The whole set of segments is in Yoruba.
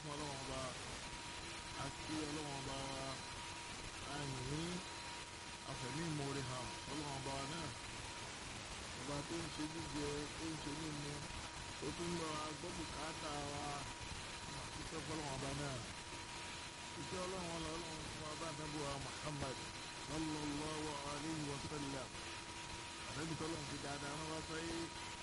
fún ọlọ́wọ́n ọba àti ọlọ́wọ́n ọba àìní àfẹ̀mí ìmoore hàn ọlọ́wọ́n ọba náà ọba tó ń ṣe jíjẹ tó ń ṣe mímu tó tún lọ agbọ́bù káàtà wa àtúntò fọlọ́wọ́n ọba náà ìṣe ọlọ́wọ́n ọlọ́wọ́n fún ọba àdàbọ̀ Muhammad sallallahu alayhi wa sallam ànábì tọ́lọ́run fi dáadáa wọn bá sáyé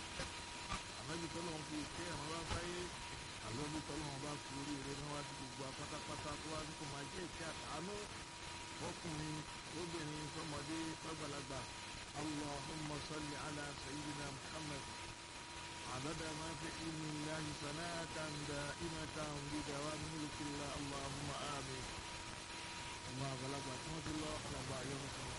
ànábì tọ́lọ́run fi ìké àwọn bá sáyé àlọ́bí tọ́lọ́run bá fi oríire náà wá sí gbogbo apátápátá tó wá ní kó máa jẹ́ ìké àtàánú fọkùnrin lóbìnrin fọmọdé fàgbàlagbà allahumma salli ala sayyidina muhammad عدد ما في علم الله صلاة دائمة بدوام ملك الله اللهم آمين الله غلب رحمة الله الله يوم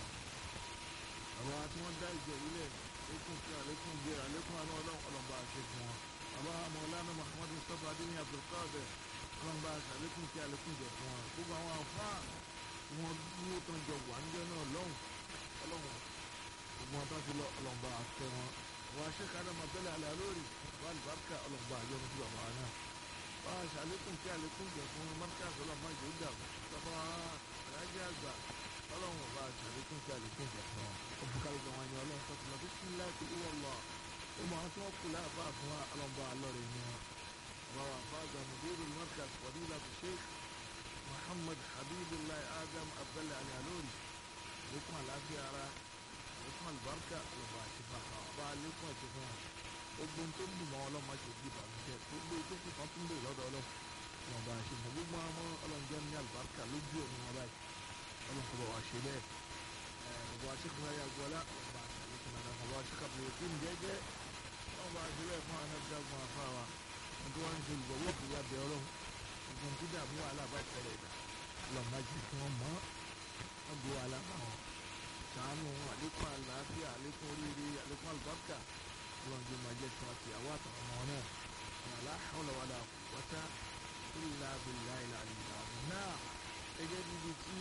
àwọn àti wọn dá ìjọ ilẹ̀ lẹ́kùn sí àlékún gbé àlékún àná ọlọ́run ọlọ́mọba àṣẹ fún wọn bàbá mọ̀lánà muhammadu sọ́fà adéyìn abdulkader ọlọ́mọba àṣẹ àlékún sí àlékún jẹ fún wọn gbogbo àwọn àfáà tí wọ́n dúró tán jọ wà níjọ́ náà lọ́hùn ọlọ́run gbogbo wọn tán ti lọ ọlọ́mọba àṣẹ wọn àwọn aṣèkádà mọ̀tẹ́lẹ̀ alẹ́ lórí wàlúbáríkà ọlọ́mọba àjọ ní síbà wọn náà wọ́n àṣẹ àlékún sí àlékún jẹ fún mọ́ríkàs ọlọ́mọba àjọ ìdàgbà bàbá alájẹ àgbà ọlọ́run ọba àṣẹ àlékún sí àlékún jẹ fún wọn ọ̀bùkálùkù wọn ni ọlọ́run tó ti lọ bisimilayi tó wọ́n lọ ó máa tí wọ́n kú láàbá fún wa ọlọ́mọba alọ́rẹ̀ ni wọn. àwọn àfáàgbà mudiru markaz fadilatu sheikh muhammad habibullahi adam abdullahi ali alori lẹ́kùn àlàáfíà ara lẹ́kùn àlùbáríkà ọlọ́mọba àti bàbá ọba lẹ́kùn àti fún wa. gbogbo tó ń dùnmọ́ ọlọ́mọ ṣe bí ìbànújẹ́ gbogbo tó kù kan tún lè lọ́dọ̀ ọlọ́mọba àti fún gbogbo àwọn ọlọ́njẹ́ ní àlùbáríkà lójú ẹ̀mí wọn báyìí ọlọ́mọba wà ṣe bẹ́ẹ̀ ọba aṣèkùnrin ayé agbọ́lá ọba àṣàlẹ́kùnrin ọba aṣèkàbọ̀ èkó ń jẹ́jẹ́ ọba àṣẹlẹ̀ fún anábìdàgbọ̀n afáwa nítorí wọn ń ṣe olùgbọ̀wọ́ òkè ya bẹ ọlọ́run ìgbọ̀n tí dààmú wàhálà bá tẹ̀lé ìdá lọ́mọ jẹ́ kí wọ́n mọ́ wọ́n bu wàhálà bá wọn sàánù àlékún àlàáfíà àlékún oríire àlékún àlùbáríkà ọlọ́run jẹ́ máa jẹ́ kí wọ́n ti àwọn àtàwọn ọmọ náà wàlá hawla wàlá quwwata illa billahi al-aliyyil náà gẹ́gẹ́ bíbi tí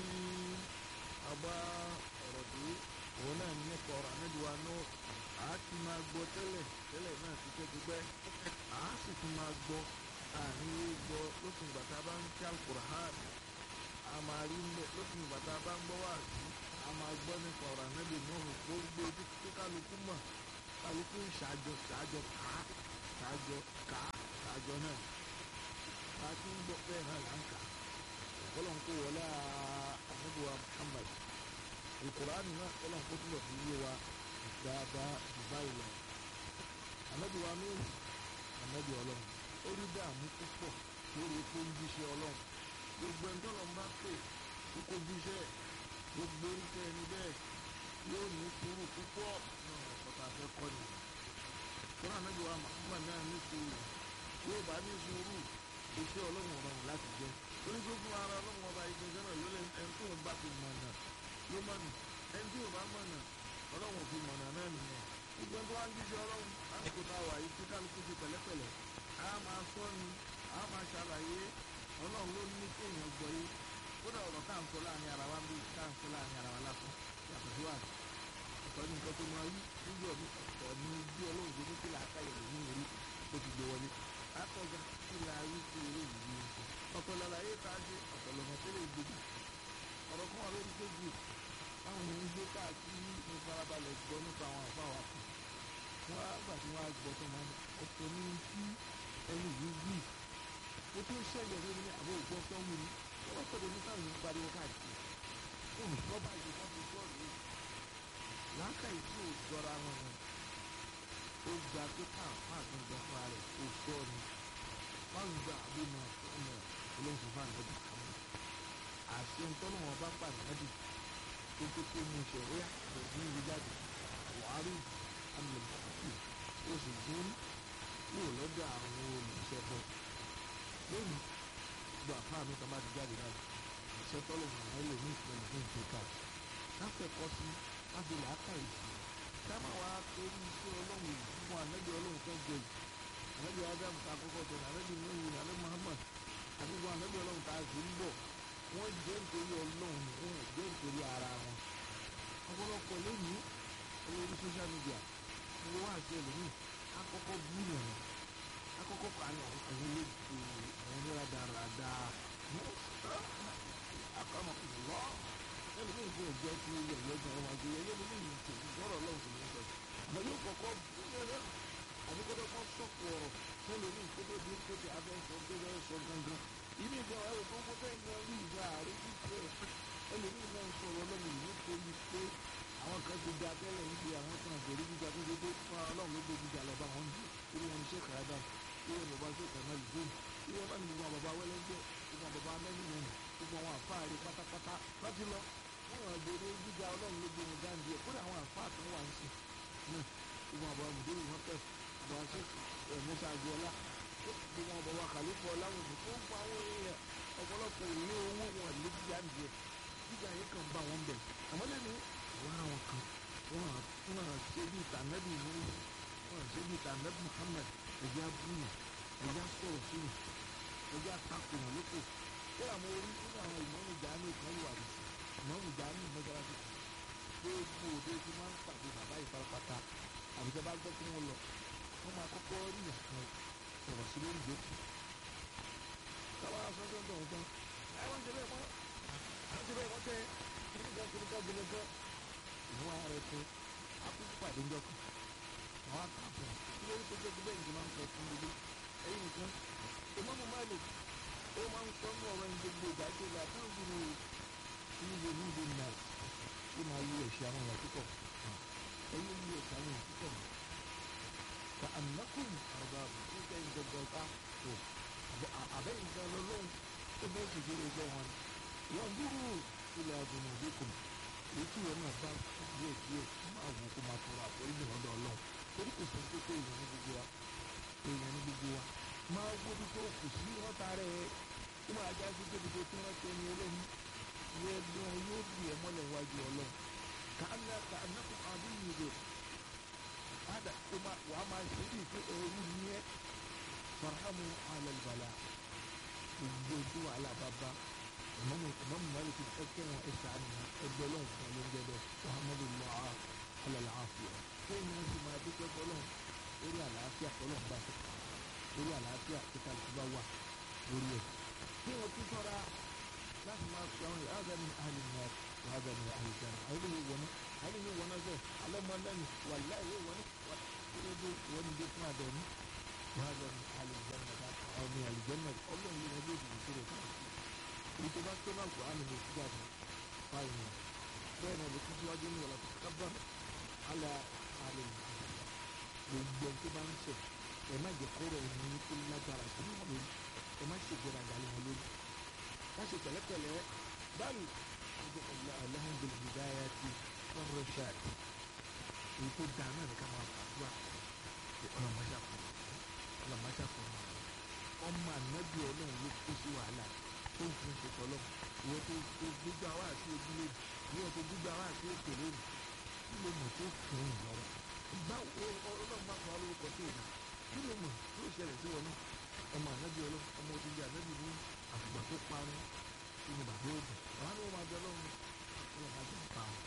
àbá ọ̀rọ̀ dé òun náà ní nípa ọ̀rọ̀ àmẹ́dùwà náà a ti máa gbọ́ tẹ́lẹ̀ tẹ́lẹ̀ náà ti tẹ́ ti pẹ́ a sì tún máa gbọ́ àníwé gbọ́ lókun ìgbà tá a bá ń kí alukur'an a máa rí mbẹ lókun ìgbà tá a bá ń gbọ́ wá sí a máa gbọ́ nípa ọ̀rọ̀ àmẹ́dù náà gbogbo ojú tí kálukú mọ̀ kálukú ń ṣàjọ ṣàjọ ká ṣàjọ ká ṣàjọ náà a ti ń gbọ́ bẹ́ẹ̀ náà là ń kà ọlọ́run kó wọlé àmẹ́dùwà Muhammad ìkùránì náà ọlọ́run kó túbọ̀ fi yé wa dáadáa jù báyìí lọ. ànábì wa méjì ànábì ọlọ́run ó rí dààmú púpọ̀ lórí epo ń jíṣẹ́ ọlọ́run gbogbo ẹni tó lọ́n bá pè kó kó jíṣẹ́ gbogbo oríṣẹ́ ẹni bẹ́ẹ̀ yóò ní sùúrù púpọ̀ náà ọ̀pọ̀ta fẹ́ kọ́ ni. fún ànábì wa Muhammad náà ní sùúrù yóò bá ní sùúrù iṣẹ́ ọlọ́run ọ̀rọ̀ láti jẹ́ torí pé fún ara ọlọ́run ọba ìgbésẹ̀ náà yóò lé ẹni tó ń bá ti mọ̀ náà ló mọ̀ nù ẹni tí ò bá mọ̀ náà ọlọ́run fi mọ̀nà náà nìyẹn gbogbo tó wá ń jíṣẹ́ ọlọ́run lásìkò tá a wà yìí tí kálukú ti pẹ̀lẹ́pẹ̀lẹ́ a máa sọ ni a máa ṣàlàyé ọlọ́run ló ní kéèyàn gbọ́ yé kódà ọ̀rọ̀ tá à ń sọ láàrin ara wa ń bí tá à ń sọ láàrin ara wa lásán yàtọ̀ sí wàá ọ̀tọ̀ ní nǹkan tó máa yí níjọ́ mi ọ̀tọ̀ ní bí ọlọ́run tó ní kí là á ká ìròyìn ní orí tó ti gbé wọlé àtọ̀gá kí là á rí sí eré yìí ní ọ̀tọ̀ lálàyé tá a ṣe ọ̀tọ̀ lọ́mọ tẹ́lẹ̀ gbogbo ọ̀rọ̀ kan wà lórí Facebook àwọn èèyàn ń gbé káàkiri ní farabalẹ̀ gbọ́ nípa àwọn àfáwà kan wọ́n á gbà tí wọ́n á gbọ́ tó máa ń ọ̀tọ̀ ní tí ẹni yìí wí ó tó ṣẹlẹ̀ lórí ní àbọ̀ ògbọ́ tó wù ní wọ́n tọ̀dọ̀ ní táwọn èèyàn pariwo káàkiri òun rọ́bà yìí wọ́n fi gbọ́ rèé láǹkàyè tí ò jọra wọn ni ó gba pé káàpá àtúndọ̀ fúnra rẹ̀ ó sọ ni wọ́n gba àbínú ọmọ olóhùn fún àná ọdún kan àṣẹ ntọ́nà bá pàdé náà tó tó tó mú ṣẹ̀ríà lọ́dún yìí jáde buhari amúlẹ̀mọ́tì ó sì dún kúrò lọ́dọ̀ àwọn olùṣẹ́bọ̀ lónìí gbọ́ àfáà mi kan bá ti jáde náà iṣẹ́ tọ́lọ̀ mọ̀nà lè ní ìpínlẹ̀ fún ìjọba káfẹ́kọ́ sí káfí làákà ìsì káma wá torí iṣẹ́ ọlọ́run yìí fún ànábì ọlọ́run tó jẹ yìí ànábì adam ta kọ́kọ́ tó ànábì nuhu ànábì muhammad àti gbogbo ànábì ọlọ́run ta sì ń bọ̀ wọ́n jẹ́ nítorí ọlọ́run wọn jẹ́ nítorí ara wọn ọ̀pọ̀lọpọ̀ lónìí olórí social media gbogbo wá sí ẹlòmíì akọ́kọ́ bú nìyẹn akọ́kọ́ kọ́ àwọn àwọn olóògbé àwọn oníradàradà akọ́nàkùnlọ́ ẹlòmíì fún ìjọ tí ilé ẹ̀yọ́ gan ọmọ àgbẹ̀ ẹ̀yọ́ mi ní ìtò ìgbọ́rọ̀ ọlọ́run tó ní sọ àmọ́ yóò kọ́kọ́ búrẹ́rẹ́ àbíkọ́tọ́ kan sọ̀kù ọ̀rọ̀ ẹlòmíì tó tó di tó ti abẹ́ sọ tó bẹ́ẹ̀ sọ gangan ìní ìgbà wà ló gbogbo bẹ́ẹ̀ gan rí ìgbà àárín títí ẹ̀ ẹlòmíì náà ń sọ̀rọ̀ ọlọ́run yìí torí pé àwọn kan ti da tẹ́lẹ̀ ń di àwọn kan àgbèrè gíga tó ṣe pé fún ọlọ́run ló gbé gíga lọ́ba wọn jù irú wọn ṣe kàrádà irú wọn bá ṣe kàná lùdó irú wọn bá ní gbogbo àwọn bàbá wẹ́lẹ́ jẹ́ gbogbo àwọn bàbá mẹ́rin gbogbo àwọn àfáàrí pátápátá láti lọ wọn àwọn àgbèrè gíga ọlọ́run ló gbé wọn dáńdí ẹ̀ kódà àwọn àfáà tó wà ń sìn náà gbogbo àwọn bàbá mùdúrù wọn tẹ̀ àwọn àṣẹ ẹ̀mọ́sá àgbọ̀ọ́lá gbogbo àwọn bàbá kàlífọ̀ ọláwọn òbí tó ń pa àwọn èèyàn ọ̀pọ̀lọpọ̀ ìlú owó wọn lé gíga ń jẹ gíga yẹn kàn bá wọn bẹ̀ àmọ́ lẹ́nu wọn àwọn kan wọn wọn ṣe bí tànẹ́bì nínú wọn ṣe bí tànẹ́bì Muhammad ẹ̀jẹ̀ abúlé ẹ̀jẹ̀ sọ̀rọ̀ sínú ẹ̀jẹ̀ àtakùnà lóko ṣé àwọn orí nínú àwọn ìmọ̀ọ́nù jáánù kan wà ní ìmọ̀ọ́nù jáánù mọ́sálásí gbogbo òde tí máa ń pàdé bàbá ìfarapata àbíkẹ́ bá gbọ́ kí wọ́n lọ wọ́n máa kọ́kọ́ rí ìyàkan sọ̀rọ̀ sí lórí ìjókòó káwá sọ́jọ́ ń tọ̀ wọ́n tán ẹ wọ́n ti bẹ́ẹ̀ mọ́ àwọn ti bẹ́ẹ̀ mọ́ tẹ́ kíníkà kíníkà kíníkà ìwọ́n ara ẹ̀ tó akókò pàdé ńjọ́ kan àwọn àkàfọ̀ kí ló ń tó jẹ́ bẹ́ẹ̀ ní máa ń sọ fún gbogbo ẹ̀yìn nìkan ìmọ̀mù Malik ó máa ń sọ ní ọ̀rọ̀ ẹni gbogbo ìdájọ́ ìlà tó ń gbìyànjú níbo níbo nà ó máa yí ẹ̀ṣẹ̀ àwọn èèyàn púpọ̀ ẹ̀yìn yí ẹ̀ṣẹ̀ àwọn èèyàn púpọ̀ ka annakum arbab nígbà ìgbọ̀gbọ̀ ká tó àbẹ́yìn gan lọ́lọ́run tó bẹ́ẹ̀ sì gbé ẹgbẹ́ wọn wọ́n dúró ilẹ̀ àdùnnú ìdíkùn èyí tí wọn náà bá díẹ̀ díẹ̀ máa wò kó máa tọrọ àforíjì lọ́dọ̀ Ọlọ́run torí kò sọ pé pé èèyàn ní gbogbo wa èèyàn ní gbogbo wa máa gbóbi tó kù sí wọn tààrẹ ó máa já sí débi tó tún rántí ẹni Ọlọ́run yẹ bí wọn yóò di ẹ mọ́lẹ̀ wájú Ọlọ́run kàánà kàánà kò àbí yìí dé ada ó máa wàá máa ṣe bí pé ẹrú ní ẹ farhamu alẹ́lbàlà gbogbo ojú wàhálà bá bá ìmọ̀mù ìmọ̀mù Malik ẹ̀kẹ́ wọn ẹ̀sà ni ẹgbẹ́ lọ́n fún ẹ ló ń jẹ bẹ́ẹ̀ muhammadu allah alala afiya kéèyàn ó sì máa dúpẹ́ fọlọ́n lórí àlàáfíà fọlọ́n bá ti kà lórí àlàáfíà kíkà tó bá wà lórí ẹ̀ kéèyàn tún sọ́ra láti máa fi àwọn ìhàgà ní àlè ní ìhàgà ní àlè jẹun àwọn ilé wọnú àwọn ilé wọnú ẹgbẹ́ alọ́mọlẹ́nu wà láìwé wọnú wà kílódé wọnú dé fún àdẹ̀mí ìhàgà ní àlè jẹun àwọn ní àlè jẹun ọlọ́run ló wọlé ìdìbò tó rẹ̀ káàkiri ètò bá tó náà kó àmì ní ìsúgbà fún báyìí ni bẹ́ẹ̀ náà ló tún síwájú ní wàlá tó kábà àlà àlè gbogbo ẹni tó bá ń sẹ̀ ẹ má jẹ́ kó rẹ̀ ní kó lágbára sí wọn lórí ẹ má ṣe gbọ́dọ̀ àgbàlẹ̀ wọn lórí má ṣe pẹ̀lẹ́pẹ̀lẹ́ báyìí ọjọ́ ọ̀la alhamdulilayi hidaya ti ọ̀rọ̀ ṣáàtì èyí tó dáa náà ní ká máa fàdúrà ọlọ́mọṣàkùn ọlọ́mọṣàkùn ọmọ ànábì ọlọ́run ló kó sí wàhálà tó ń fún ṣe tọ́lọ́ ìwọ tó tó gbígbà wá sí ojú lónìí ìwọ tó gbígbà wá sí òkè lónìí kí ló mọ̀ tó fún un lọ́wọ́ báwo ọlọ́run bá fọ alórúkọ tó o dà kí ló mọ̀ tó ṣẹlẹ̀ sí wọn náà ọmọ ànábì ọlọ́run ọmọ òdìdí ànábì ní àfùgbà tó parun inú bàbá òdì àwọn ni wọn máa jẹ ọlọ́run ọlọ́run máa jẹ parun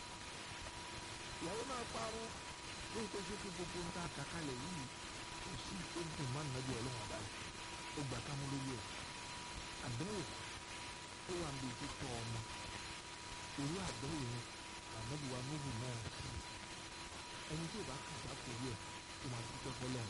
ìyàwó náà parun lóyún tó ṣe pé gbogbo ń ta àkàkalẹ̀ yìí kò sí tó ń dùn má ànábì ọlọ́run àbáyé ó gbà ká mú lórí ẹ̀ àdánwò ó wà níbi títọ́ ọmọ irú àdánwò yẹn ànábì wa nóhù náà sí ẹni tí ò bá kàdá kò rí ẹ̀ ó máa dúpẹ́ fọlọ́run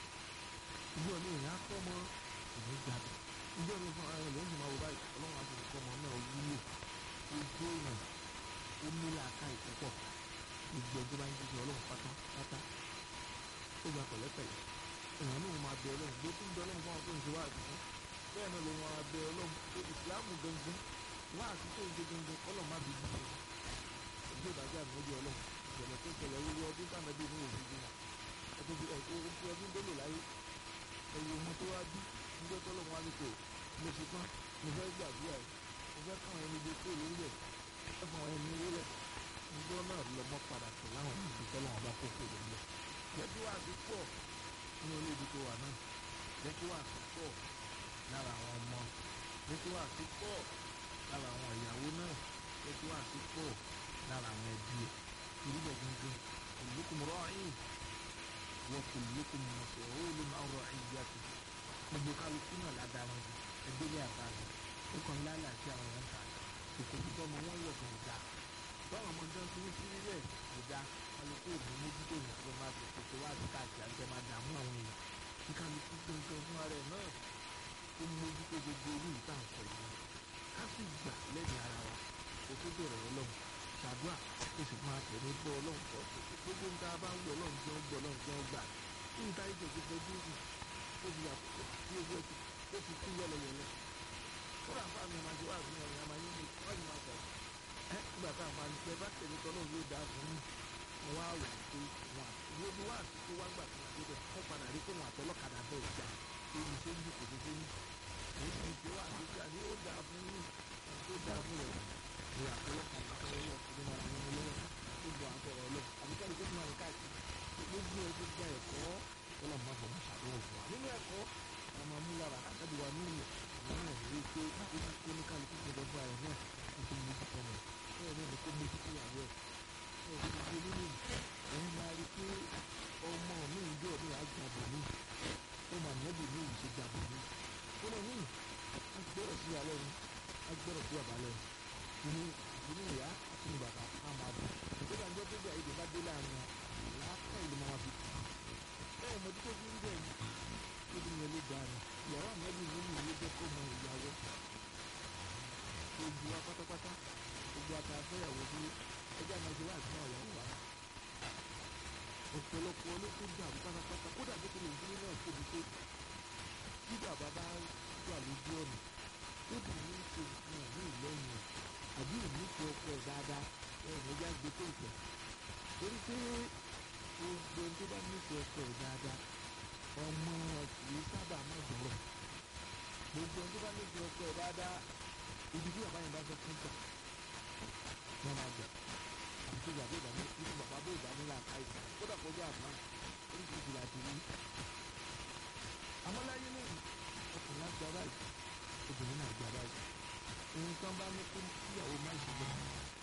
ìjọ ní ìyá tọ́mọ ìní jáde ìjọ ní fún ara rẹ̀ lóyún máa wò báyìí ọlọ́run àti nǹkan ọmọ náà wúlò ó dé èèyàn ó nílò àká ìpúpọ̀ gbogbo ẹjọ́ bá ń jíjẹ ọlọ́run pátá pátá ó gba pẹ̀lẹ́pẹ̀lẹ́ èèyàn náà máa bẹ ọlọ́run gbé tó ń bẹ ọlọ́run fún àwọn tó ń ṣe wá àtúntò bẹ́ẹ̀ náà ló máa bẹ ọlọ́run pé ìsìláàmù gangan wá àtúntò ń ṣe gangan ọlọ́run má bí bí ẹjọ́ ìdájọ́ àmọ́jọ́ ọlọ́run ìṣẹ̀lẹ̀ tó ṣẹlẹ̀ wíwọ́ ọdún tànàbí ní òfin bí wọn ẹtọ́ fi ẹtọ́ ọdún tó lò láyé ẹ̀yẹ ọmọ tó wá bí nígbà tó lọ́wọ́ wá ní kò mo ṣe tán mo fẹ́ gbàdúrà ẹ̀ mo fẹ́ káwọn ẹni gbé kó lórí ẹ̀ ẹ fún àwọn ẹni wọlé nígbà náà lọ́mọ padà tó láwọn ibi tọ́lọ́wọ́n bá kó kó lórí ẹ̀ jẹ́kí wàá ti pọ̀ ní olóòdì tó wà náà jẹ́kí wàá ti pọ̀ lára àwọn ọmọ jẹ́kí wàá ti pọ̀ lára àwọn ìyàwó náà jẹ́kí wàá ti pọ̀ lára àwọn ẹbí ẹ̀ torí bẹ̀ gangan kullukum ra'in wa kullukum mas'ulun 'an ra'iyatihi gbogbo kálukú náà ládàrán jù ẹgbẹ́lẹ́ àbáyọ ó kàn lálà sí àwọn èèyàn ta òkòtò tó ọmọ wọn wọ̀ gan ọ̀dà báwọn ọmọ gan fi ń sí nílẹ̀ ọ̀dà kálukú òní mójútó yẹn tó máa fi kòtò wá sí káàkiri àti máa dààmú àwọn èèyàn kí kálukú gangan fún ara ẹ̀ náà ó mójútó gbogbo orí ìta nǹkan yìí ká sì gbà lẹ́yìn ara wa kó tó bẹ̀rẹ̀ ọlọ́run ṣàdúrà kó sì máa tẹ̀lé bọ́ ọlọ́run kọ́ gbogbo ń ta bá ń wọ ọlọ́run tí wọ́n gbọ́ ọlọ́run tí wọ́n gbà kí n ta ìjọ ti fojú hù ó ti yàtọ̀ sí ojú ẹ̀ ó ti kú yẹlẹyẹlẹ kódà fún àmì ọmọdé wà fún ọ̀rìn àmà yín ní wọ́n ti máa sọ̀rọ̀ ẹ́ nígbà tá a máa ń tẹ bá tẹ̀lé tọ́lọ́ yóò dáa fún yín wọ́n wá wò pé wọn àti wọ́n bí wọ́n àti kó wá gbà tó wà débẹ̀ wọ́n padà rí pé wọn àtọlọ́kadà bẹ́ẹ̀ jà èyí tó ń bí kò tó tó ní èyí tó ń ṣe wà àti jà ní ó dáa fún yín ó dáa fún rẹ̀ ní àtọlọ́kadà tó wọ́n wọ̀ nínú àwọn ọmọ lọ́wọ́ tó bọ̀ àtọ̀rọ̀ lọ àbíkẹ́ni tó máa ń káàkiri gbogbo ẹ̀ gbogbo ẹ̀kọ́ ọlọ́run máa fọwọ́ ṣàdéhùn fún wa nínú ẹ̀kọ́ àwọn amúlára àtàdùwà nínú àwọn náà rí i pé ojú kó ní kálukú gbọdọ̀ bá ẹ̀ náà ó ti mójú tọ́ mọ̀ bẹ́ẹ̀ náà ni kó mójú tó ìyàwó ẹ̀ ẹ̀ ti di nínú ẹ̀ máa rí i pé ọmọ mi ń jọ ní àjàbọ̀ mi ó mà nẹ́bí mi ì ṣe jàbọ̀ mi ó lọ ní agbọ́rọ̀ sí alẹ́ ni agbọ́rọ̀ sí bàbá lẹ́nu inú inú ìyá àti inú bàbá á máa bọ̀ nígbà tó tó bẹ̀ èdè bá dé láàrin wọn láàpá ìlú máa fi kù ẹ̀ mọ̀tí tó fi ń bẹ̀ ni ó ní yẹn ló dáa ni ìyàwó àmọ́bí nínú ìwé jẹ́ kó mọ ìyàwó gbogbo wa pátápátá gbogbo àtàfẹ́yàwó sí ẹjẹ́ àmọ́jọ́ wà sí ọ̀yàwó wa ọ̀pọ̀lọpọ̀ olókùn dàrú pátápátá kódà bó tilẹ̀ ìdílé náà tóbi tó tí bàbá bá wà lójú ọ̀nà ó dì ní ṣe nǹkan ní ìlẹ́yìn àbí ìnífẹ̀ẹ́ ọkọ ẹ̀ dáadáa ẹ̀yìn ẹ̀yà gbé tó ìfẹ́ torí pé gbogbo ẹni tó bá nífẹ̀ẹ́ ọkọ ẹ̀ dáadáa ọmọ kìí sábà má gbọ́rọ̀ gbogbo ẹni tó bá nífẹ̀ẹ́ ọkọ ẹ̀ dáadáa ibi tí bàbá yẹn bá fẹ́ fún jà wọ́n máa jà àti tó bàbá ìdá ní ibi bàbá bó ìdá nílà àìsàn kódà kọjá àbá oríṣiríṣi láti rí àmọ́ láyé lẹ́yìn ọkùnrin á gba báyìí obìnrin náà gba báyìí ohun tán bá ní kó kíyàwó má ṣe lọ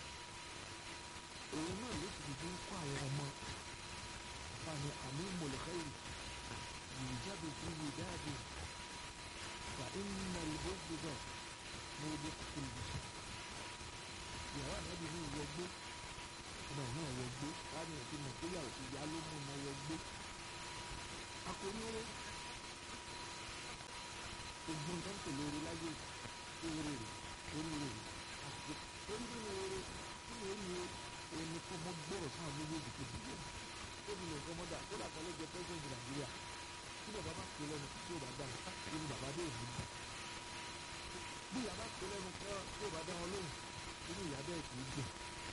òun náà ló sì fi ń kó àwọn ọmọ fani àmì mọ̀lẹ́kẹ́yìn يوجد في وداد فإن البغض موجب في البشر ìyàwó ànábì ní ìwọgbó ọmọ náà wọgbó láti ẹ̀ tí mo pé yàwó ìyá ló mú ọmọ wọgbó akóníire gbogbo nǹkan tó lóore láyé oore rè oríire rè àti orí nínú oore nínú oríire ẹni kọ́ mọ́ gbọ́rọ̀ sáà méjèèjì tó dìbò ó di nǹkan mọ́dà kó dà kọ́lé jẹ pẹ́sẹ̀ntì nàìjíríà tí bàbá bá pè lẹ́nu tí ó bá dá wọn káàkiri ni bàbá bẹ́ẹ̀ ní. bí ìyá bá pè lẹ́nu kan tí ó bá dá wọn lóhùn inú ìyá bẹ́ẹ̀ kì í dùn.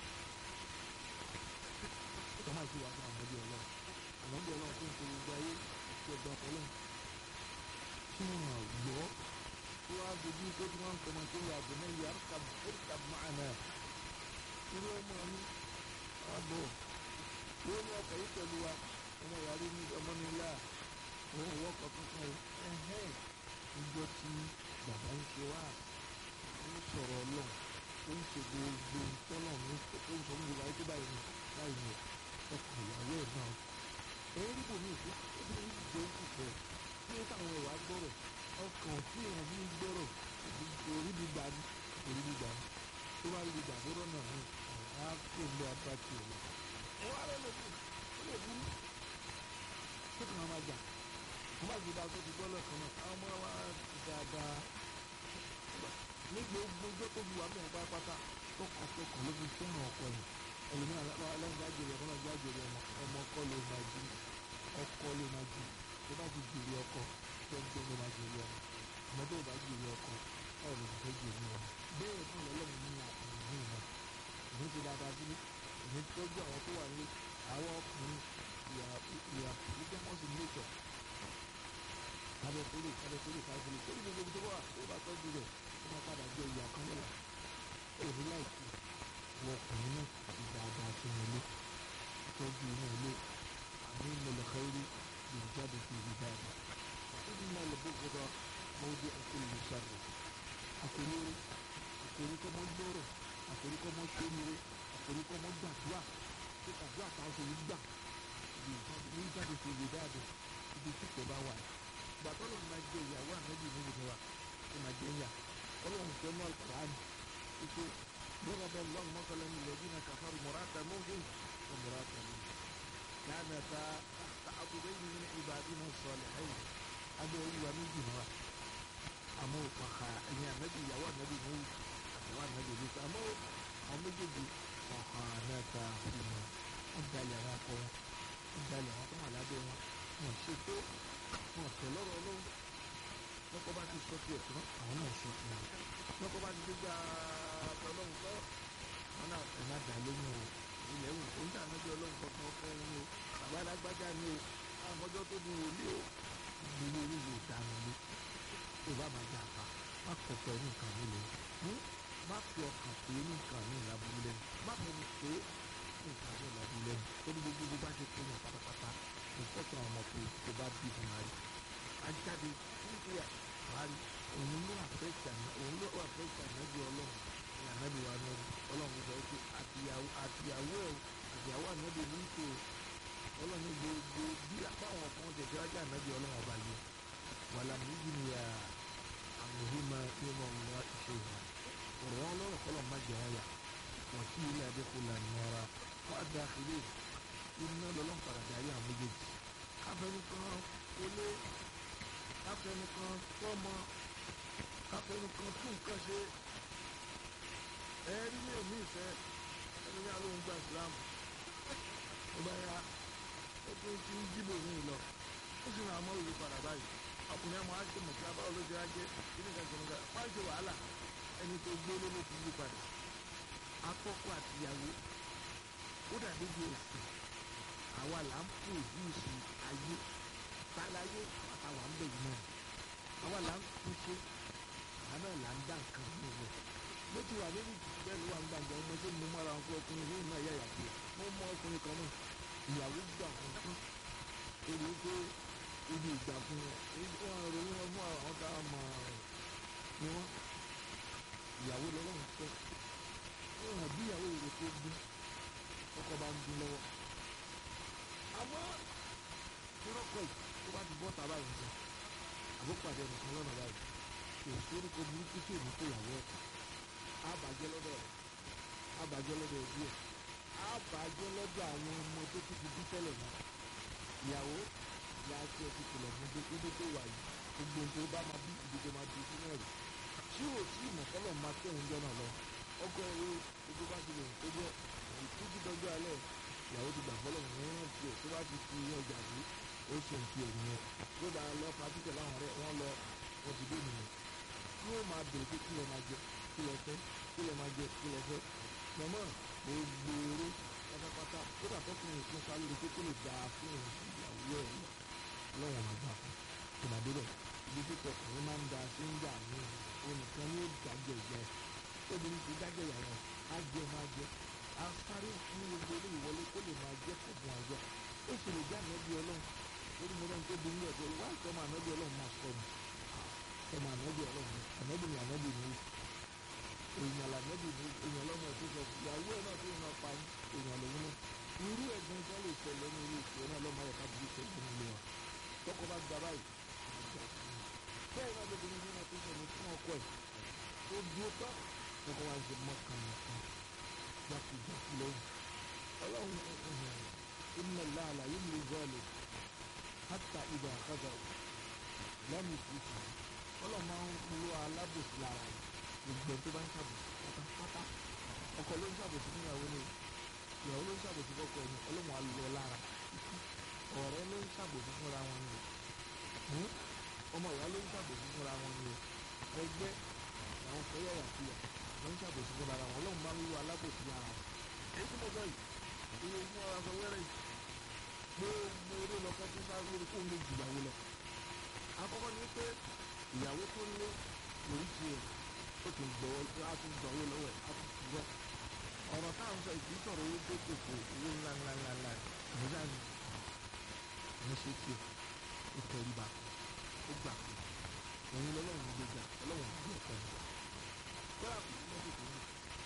tọ́mà sí wa fún àmọ́bí ọlọ́run àmọ́bí ọlọ́run tó ń ṣe gbogbo ayé tí ó gba ọlọ́run. tí wọ́n gbọ́ tí wọ́n á dojú pé tí wọ́n ń tọmọ tó yà àbùnà yà ẹ̀ka máàna. irú ọmọ mi àbọ̀ wọ́n ní ọkọ̀ yìí pẹ̀lú wa ọmọ ìyàrá ní ọmọ mi láà òun ò wọ́kọ̀ kankan o ẹ̀hẹ́n níjọ́ tí bàbá ń ṣe wá ń sọ̀rọ̀ ọlọ́run ó ń ṣe gbogbo tọ́lọ̀ ní ó ń sọ ní ìwà ètò báyìí ní báyìí ní ọkọ̀ ìyàwó ẹ̀ náà ẹ̀yìn níbo mi ìfẹ́ ó ní ìjọ ìfẹ́ tí ó táwọn ẹ̀wà gbọ́rọ̀ ọkàn tí èèyàn fi ń gbọ́rọ̀ orí bí gbà ní orí bí gbà ní tó bá lè gbà bọ́rọ̀ náà ní àwọn á kó ń lọ apáti ẹ̀ lọ. ẹ wá rẹ lómi ó lè burú tó kàn án máa jà wọ́n bá gbé tó ti gbọ́ lọ́kàn náà àwọn ọmọ wa ti dáadáa ní gbogbo ọjọ́ tó bu àmì ẹ̀pá pátá tọkàntọkàn ló fi fẹ́ràn ọkọ yìí ẹlòmíràn aláǹdá jèrè ọkọ náà já jèrè ọmọ ọmọ ọkọ ló máa jí ọkọ ló máa jí tó bá ti jèrè ọkọ tẹ́ńtẹ́ ló máa jèrè ọmọ ọmọ tó bá jèrè ọkọ ọ̀rọ̀ ló fẹ́ jèrè ọmọ bẹ́ẹ̀ náà lọ́lọ́run ní àtìmọ́ ìmọ̀ ìmọ̀ ti dáadáa sílé ìmọ̀ tọ́jú àwọn tó wà nílé àwọn ọkùnrin ìyà ìyà ìjẹ́ wọ́n sì nílé tọ̀ kábẹ́kúlé kábẹ́kúlé kábẹ́kúlé tó ní gbogbo tó wà tó bá tọ́jú rẹ̀ ó máa padà jẹ ìyà kan lọ́la èmi láìsí wọ ọkùnrin náà ti dáadáa sínú ilé tọ́jú inú ilé àmì mọ̀lẹ́kẹ́rì lè jáde sí ibi dáadáa ìdí náà lè bókòtò mọ́wọ́dé ọkùnrin sáré àkòrí àkòrí kọ́ mọ́ gbọ́rọ̀ àkòrí kọ́ mọ́ sóríire àkòrí kọ́ mọ́ gbàdúrà tó gbàdúrà táwọn ṣe yí gbà ní jáde sí ibi dáadáa ibi tí kò bá wà ìgbà tọ́lọ̀ máa jẹ ìyàwó ànábì níbi ni wa ó máa jẹ ìyà ọlọ́run tó náà kùránì ike bọ́lá bẹ́ẹ̀ lọ́n mọ́kànlá ní ilẹ̀ dínà kàfàrù mọ́ràtà mọ́gẹ́ ọ mọ́ràtà ní. yàrá ta àkùdé yìí ní ìbàdínà sọ̀lẹ̀ ẹ̀yìn abẹ́ olúwa méjì náà àmọ́ òkàkà ẹ̀yìn ànábì ìyàwó ànábì ní àtàwọn ànábì ní àmọ́ àwọn méjèèjì ọ̀hán náà ta ìmọ̀ ọ̀dàlẹ̀ àwọn akọ wọn ọ̀dàlẹ̀ àwọn tó wà lábẹ́ wọn wọn ṣètò wọn tẹ̀ lọ́rọ̀ ọlọ́run lọ́kọ́ bá ti sọ tiẹ̀ tán àwọn náà sọ tiẹ̀ lọ́kọ́ bá ti dé gbà ọlọ́run kọ́ wọn náà ẹ̀ má dà lóhùn o ilẹ̀ wò ó ń dà náà bí ọlọ́run kankan fún un o bàbá alágbájá ni o àmọ́jọ́ tó di wòlíì o gbogbo orí yóò dànù lé tó bá máa jà pa má kọ̀ pẹ̀ ní nǹkan mi lè má fi ọkàn pé ní nǹkan mi làbúrú lẹ́nu má fẹnu pé ní nǹkan mi làbúrú lẹ́nu ó ní gbogbo bó bá ṣe pé yàn pátápátá nǹkan tó àwọn ọmọ pé tó bá bí fún wa rí ajáde nígbà wà rí òun ló àfẹ́sì àná òun ló àfẹ́sì ànábì ọlọ́run ní ànábì wa náà ọlọ́run sọ pé àtìyàwó àtìyàwó ẹ̀ àtìyàwó ànábì ní ìtò ọlọ́run gbogbo bí apáwọn kan tẹ̀sí wájú ànábì ọlọ́run ọba yìí wàlá méjì ni à àmìhímà nínú ọ̀nà ìṣe ìwà ọ̀rọ̀ wọn lọ́rọ̀ kọ́lọ̀ má jẹ́ wọn yà wọ́n sí ilé adékòlá nọ́ra wọ́n á dákìlẹ̀ iná lọ́lọ́ padà darí àwọn méjèèjì káfẹ́nìkan olé káfẹ́nìkan tọ́mọ káfẹ́nìkan tún nǹkan ṣe ẹ̀ẹ́rí ní èmi ìfẹ́ ẹni ní alóhùn gba ìsìlámù ó bá yá ó tún ti ń jíbò ní ìlọ ó sì ràn án mọ́ ìlú padà báyìí ọkùnrin àmọ́ àti mọ̀kí abáwọ̀ ló ṣe ajé kíní kan kíní kan wọ́n á ṣe wàhálà ẹni tó gbé ló ló ti yí padà akọ́kọ́ àtìyàwó ó dàbí bí ẹ̀sìn àwa là ń pòdúùsì ayé tálayé àtàwà ń bẹ̀ yìí náà àwa là ń túnṣe àwa náà là ń dá nǹkan ní ìwẹ̀ bó ti wà nínú bẹ́ẹ̀ ló wà ń gbàgbọ́ ọmọ tó mú mọ́ra wọn pé ọkùnrin yìí náà yàyà pé mo mọ ọkùnrin kan náà ìyàwó gbà wọn tán èrè pé ibi ìgbà fún wọn wọn ròyìn wọn fún àwọn tá a mọ ni wọn ìyàwó lọ́wọ́ ń tọ́ wọn àbí ìyàwó èrè tó gbé ọkọ bá ń dún lọ́wọ́ àmọ́ irọ́kọ̀ yìí tó bá ti bọ́ tàbá yìí sọ àbúpàdé nìkan lọ́nà báyìí kò sórúkọ burúkú tí èmi tó yàwó ẹ̀ àbàjẹ́ lọ́dọ̀ rẹ̀ àbàjẹ́ lọ́dọ̀ ẹbí ẹ̀ àbàjẹ́ lọ́dọ̀ àwọn ọmọ tó ti fi bí tẹ́lẹ̀ náà ìyàwó ìyá tí ẹ ti kìlọ̀ fún pé ibi tó wà yìí gbogbo nǹkan tó bá máa bí ibi tó máa bí sínú ẹ̀rù tí ò tí ìmọ̀kọ́lọ̀ máa tẹ̀ ń jọ náà lọ ọkọ ẹ̀rọ gbogbo bá ti lè tó jẹ́ títí dọ́jọ́ alẹ́ ìyàwó ti gbà fọlọ́ ìwọ̀n tiẹ̀ tó bá ti fi ọjà sí ó ṣe ń fi ẹ̀yìn yẹn tó dáa lọ pàtí tẹ̀lé àwọn ọ̀rẹ́ wọn lọ wọn ti dé nìyẹn tí ó máa bèrè pé kí lè máa jẹ kí lè fẹ́ kí lè máa jẹ kí lè fẹ́ mọ̀mọ́ gbogbo eré pátápátá ó dà tọkùnrin ìpín sáré pé kó lè dáa fún ìyàwó ẹ̀ lọ́wọ́ máa gbà fún tòmàdé rẹ̀ ibi tí tọkùnrin máa ń da sí ń gbà ní onìkan ní ìdájọ́ ìjẹ obìnrin ti dájọ́ ìyàwó á jẹ máa jẹ á sáré fún gbogbo eré ìwọlé kó lè máa jẹ kọ̀ọ̀kan àjọ ó sì lè jẹ́ ànábì ọlọ́run lórí mo lọ́run tó bí nílẹ̀ pé wá ìtọ́mọ ànábì ọlọ́run máa sọ mi ìtọ́mọ ànábì ọlọ́run ànábì ni ànábì ni èèyàn lànábì ni èèyàn lọ́mọ ẹ̀ tó sọ ìyàwó ẹ̀ náà tó yẹn náà pa èèyàn lòun náà irú ẹ̀gbọ́n tó lè ṣẹlẹ̀ ní ilé ìṣẹ́ náà lọ́mọ ẹ̀ ká bí ṣẹlẹ̀ nílé wa tọkọ bá gba báyìí bẹ́ẹ̀ náà lóbìnrin nínú tó ṣẹlẹ̀ fún ọkọ ẹ̀ tó dúró tán tọkọ wa ṣe mọ́kànlá jákèjákè lẹ́yìn ọlọ́run inna Allah la yumli zalim hatta idha akhadha lam yuflithu ọlọ́run máa ń lo alábòsí lára gbogbo tó bá ń ṣàbòsí pátápátá ọkọ ló ń ṣàbòsí fún ìyàwó ni ìyàwó ló ń ṣàbòsí fọ́kọ ẹni ọlọ́run á lọ lára ọ̀rẹ́ ló ń ṣàbòsí fúnra wọn ni ọmọ ìyá ló ń ṣàbòsí fúnra wọn ni ẹgbẹ́ àwọn fẹ́yàyà fìyà ló ń ṣàbòsí fúnra wọn ọlọ́run máa ń lo alábòsí lára èyí tí mo sọ yìí iye fún ọ̀rọ̀ sọ wẹ́rẹ́ yìí gbogbo eré lọ́kọ́ tó sáré lórí kó lè jù ìyàwó lọ. àkọ́kọ́ ni pé ìyàwó tó lé lórí tiẹ̀ ó tún gbọ́wọ́ á tún gbọ́wọ́ lọ́wọ́ ẹ̀ á tún gbọ́. ọ̀rọ̀ táwọn sọ ìdí sọ̀rọ̀ owó tó kòkò owó ńlá ńlá ńlá ńlá ìmúdá ni ní ṣe tiẹ̀ ó tẹríba ó gbà pé òun lọ́lọ́run gbéga ọlọ́run gbé ọ̀pọ̀ ẹ̀ kọ́lá kò ní mọ́tò tó ní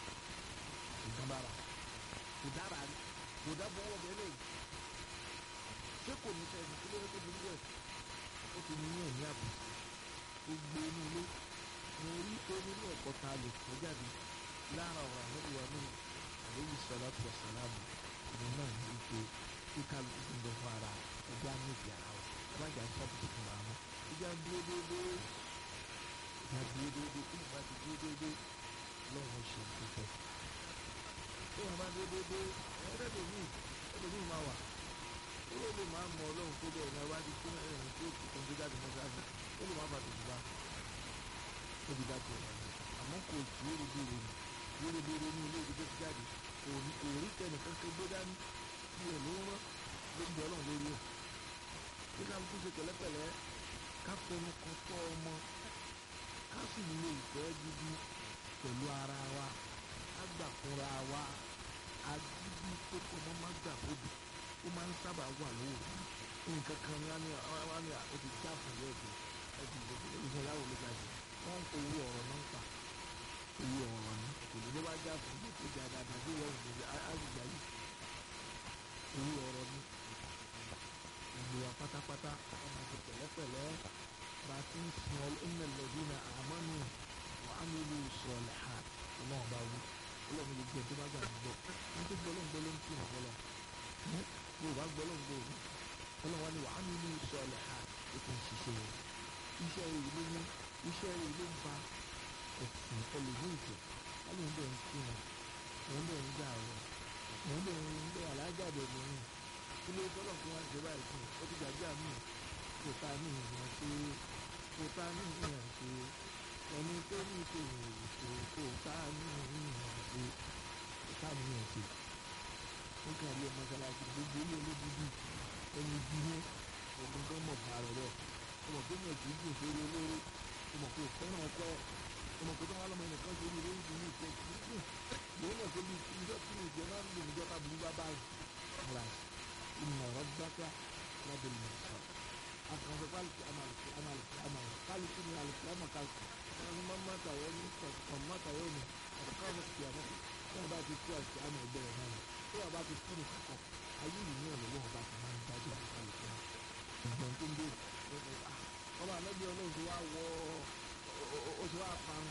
ìdánbára kò dára rí kò dábọ̀ owó ọbẹ̀ lẹ́yìn ṣé kò ní sẹ́yìn kí ló dé tó burú ẹ̀ ó ó ti ní ẹ̀mí àbùkù ó gbé inú ilé mo rí pé nínú ẹ̀kọ́ ta lè kọ́ jáde lára ọ̀rọ̀ àlọ́bí wa ní àlejò sọlá tó sàlámù ìlú náà ní ike kí kálukú ti ń bẹ fún ara ẹgbẹ́ àmì ìdí ara wa alájà ń sábà tuntun ra wọn ìjà ń dúró déédéé ìjà dúró déédéé kí ìgbà ti dúró déédéé lọ́wọ́ ṣe ìfẹ́ tí wọ́n bá dúró déédéé ẹ̀ẹ́dẹ́gbẹ̀mí ẹ̀ẹ́dẹ́gbẹ̀mí máa wà ó lè máa mọ ọlọ́run tó bẹ́ẹ̀ náà wájú tó ẹ̀rìn tó kù tó ń gbé jáde mọ́sáàsì ó lè máa bàtò jùlọ ó ti dájú ẹ̀ àmọ́ kò sí erédèrè ni erédèrè ní ilé ìdíje ti jáde kò ní kò rí tẹnìkan tó gbé dání bí ẹ̀ ló rán ló ń bẹ ọlọ́run lórí ẹ̀ kí ká kú ṣe pẹ̀lẹ́pẹ̀lẹ́ ká fẹnu kan tọ́ ọmọ ká sì lo ìfẹ́ gidi pẹ̀lú ara wa ká gbà fúnra wa agídí tó kọ́ mọ́ má gbà fóbi ó máa ń sábà wà lówó nǹkan kan ní wọ́n ní o ti já fún yẹ́ẹ̀dì ẹ̀dì ìgbésẹ̀ láwọn olùgbàjì wọ́n ń kó owó ọ̀rọ̀ náà pa owó ọ̀rọ̀ ni kò ní ló bá já fún bí tó jà dáadáa bí wọ́n ń gbé àgbègbè yìí owó ọ̀rọ̀ ni gbogbo wa pátápátá ọmọ ti pẹ̀lẹ́pẹ̀lẹ́ bá a ti ń sin ọ ẹ̀nà lẹ́bí na àmọ́nù wà á nílò sọ̀lẹ̀ ha ọlọ́run bá wú ọlọ́run lè gbẹ tó bá gbà gbọ́ ní tó gbọ́ lóun gbọ́ ló ń tì wọ́n fọlọ́ yóò bá gbọ́ lóun gbọ́ òní ọlọ́run wá ní wà á nílò sọ̀lẹ̀ ha ó ti ń ṣiṣẹ́ rẹ̀ iṣẹ́ rẹ̀ ló ní iṣẹ́ rẹ̀ ló ń fa ẹ̀sìn ẹlòmíì jẹ ọlọ́run bẹ̀ ń kí wọn òun bẹ̀ ń gbà wọn òun bẹ̀ ń gbé alájàde lóyún ilé tọ́lọ̀ fún wa ṣe báyìí fún ó ti gbàgbé àmì kò tá ní ìyàn ṣe kò tá ní ìyàn ṣe ẹni tó ní ìṣòro ìṣò kò tá ní ìyàn ṣe kò tá ní ìyàn ṣe. ó kàn lé mọ́ṣáláṣí gbogbo ilé olódùdú ẹni bí ní ọdún tó mọ̀ bá rẹ̀ rẹ̀ ọmọ tó yàn kì í dùn sórí olóró ọmọ kò fẹ́ràn ọkọ ọmọ kò tó wà lọ́mọ ẹnìkan sórí ilé ìdí ní ìfẹ́ kì í dùn lóun náà tó bí ìjọ tí ìjọ náà ń lò níjọ́ tábìlì bá báyìí inna rabbaka labil mirsad akan sekali amal amal amal kali ini al kiamat kali yang mama tahu ni mama tahu ni ada kau kiamat yang bá ti kú àti àmọ́ ìbẹ̀rẹ̀ náà ni tó wà bá ti kú nìkan kan ayé yìí náà lọ́wọ́ ọba ti máa ń dájú àkàlù fún un ìgbọ̀n tó ń bè ọba àlọ́bí ọlọ́run ti wá wọ ó ti wá parun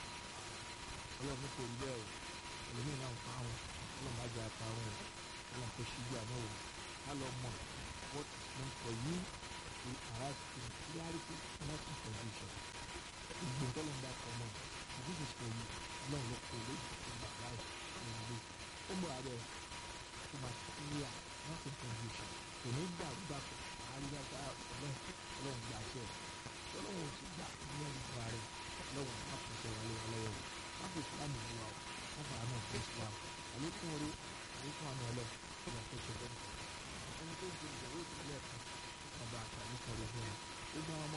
ọlọ́run kò rí bẹ́ẹ̀ o ẹlòmíì náà ń parun ọlọ́run bá jẹ́ àparun o ọlọ́run kò ṣíjú àná o ká lọ mọ̀ what is meant for you to arrive in clarity not in confusion. Ìgbò tó ló ń bá kọ mọ́ this is for you ọlọ́run ló kọ lé ìgbà láì ìgbò ó mọ̀ abẹ́ ó máa clear not in confusion. Kò ní gbà gbà kọ àríyáta ọlọ́run ọlọ́run gbà ṣe ẹ̀ ọlọ́run ò sì gbà ní ẹ̀rí fún ara rẹ̀ ọlọ́run má fi ṣe wọlé wa lọ́wọ́ má fi Islam wù wá o má fà á náà fún Islam àlékún orí àlékún àná ọlọ́run ọ̀nà tó ṣe bẹ́ẹ̀ ẹni tó ń ṣe ìdàrú ìpínlẹ̀ kan ọba àtàlẹ́ kan lè fún wa ó bá wọn